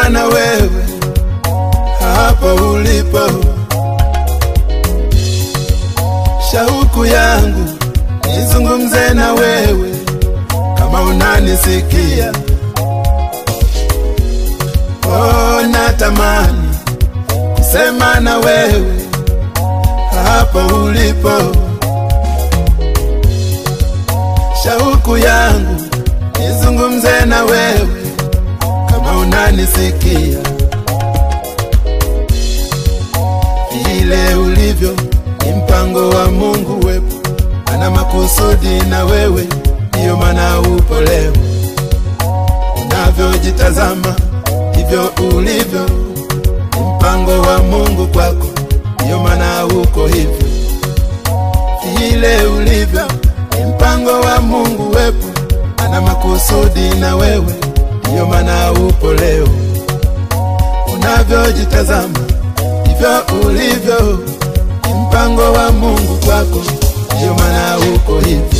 sema na wewe hapo ulipo. Shauku yangu nizungumze na wewe kama unanisikia. Oh, natamani kusema na wewe hapo ulipo. Shauku yangu nizungumze na wewe kama unanisikia. Vile ulivyo ni mpango wa Mungu wepo, ana makusudi na wewe, ndiyo maana upo leo. Unavyojitazama hivyo ulivyo, ni mpango wa Mungu kwako, ndiyo maana uko hivyo. Vile ulivyo ni mpango wa Mungu wepo, ana makusudi na wewe, ndiyo maana upo leo. Unavyojitazama hivyo ulivyo, ni mpango wa Mungu kwako, ndiyo maana uko hivyo.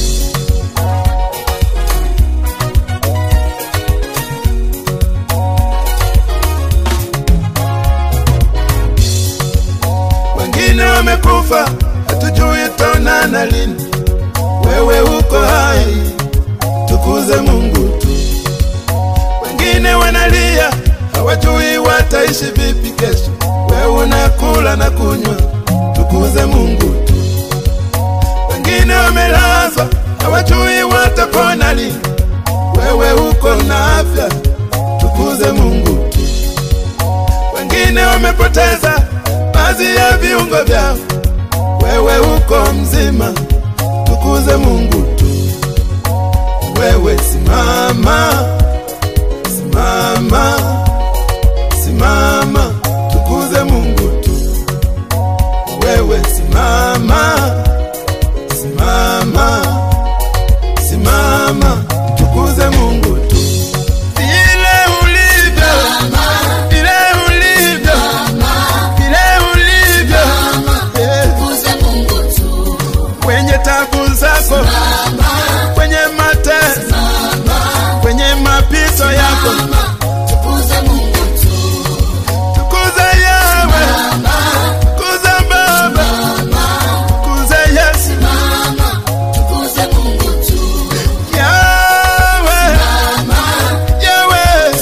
Wengine wamekufa, hatujui tonana lini. Wewe uko hai, tukuze Mungu tu. Wengine wanalia, hawajui wataishi vipi kesho. Wewe unakula na kunywa, tukuze Mungu tu. Wengine wamelazwa, hawajui watapona lini. Wewe uko na afya, tukuze Mungu tu. Wengine wamepoteza baadhi ya viungo vyao, wewe uko mzima, tukuze Mungu tu. Wewe simama, simama, simama, tukuze Mungu tu. Wewe simama, simama, simama, tukuze Mungu tu. Vile ulivyo, vile ulivyo, vile ulivyo, eh, Tukuze Mungu tu. kwenye tabu zako, kwenye mateso, kwenye mapito yako, Tukuze Mungu tu. tukuze Yawe, tukuze Baba, tukuze Yesu, Tukuze Mungu tu. Yawe, Yawe,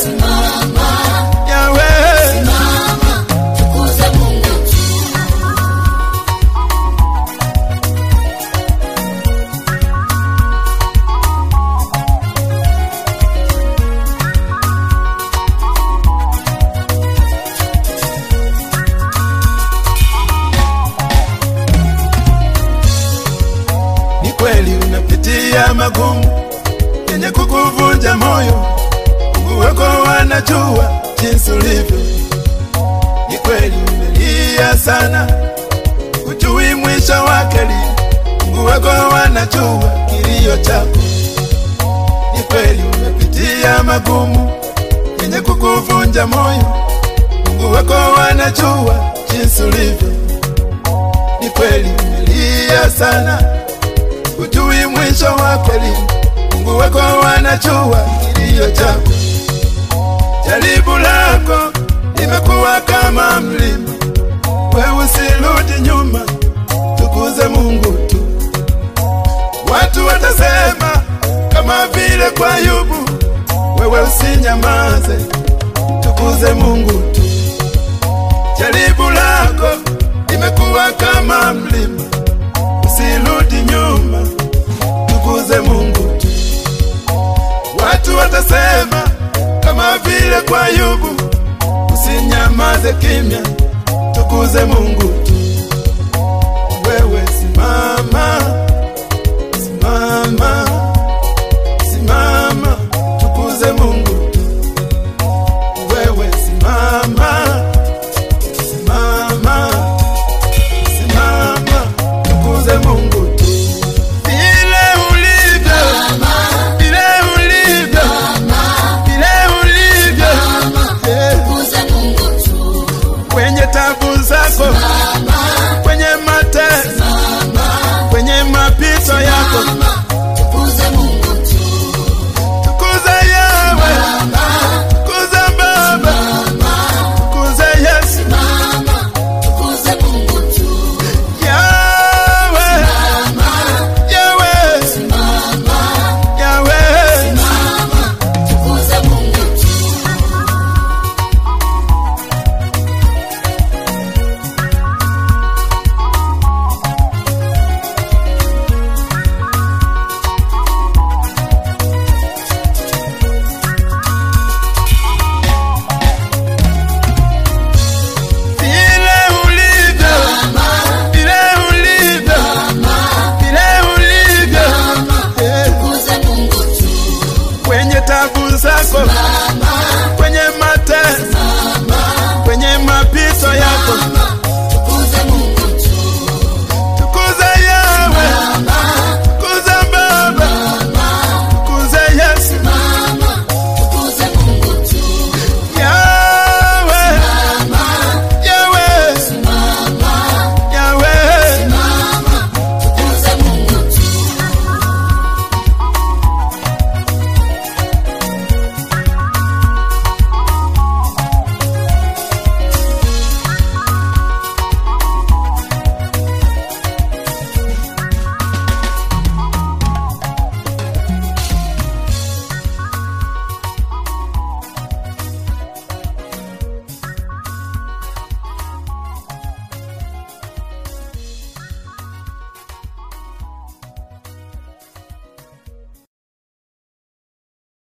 Yawe. Tukuze Mungu tu. Ni kweli unapitia magumu yenye kukuvunja moyo, Mungu wako wanajua jinsi ulivyo. Ni kweli umelia sana, hujui mwisho wake lini. Mungu wako wanajua kilio chako. Ni kweli umepitia magumu yenye kukuvunja moyo, Mungu wako wanajua jinsi ulivyo. Ni kweli umelia sana hujui mwisho wake lini. Mungu wako wanajua kilio chako. Jaribu lako limekuwa kama mlima, wewe usirudi nyuma, tukuze Mungu tu. Watu watasema kama vile kwa Ayubu, wewe usinyamaze, tukuze Mungu tu. Jaribu lako limekuwa kama mlima, usirudi nyuma, tukuze Mungu tu. Watu watasema kama vile kwa Ayubu, usinyamaze kimya, tukuze Mungu tu. Wewe simama, simama, simama, tukuze Mungu tu. Wewe simama, simama, simama, tukuze Mungu tu. Vile ulivyo, vile ulivyo, vile ulivyo, eh, Tukuze Mungu tu. kwenye tabu zako, kwenye mateso, kwenye zako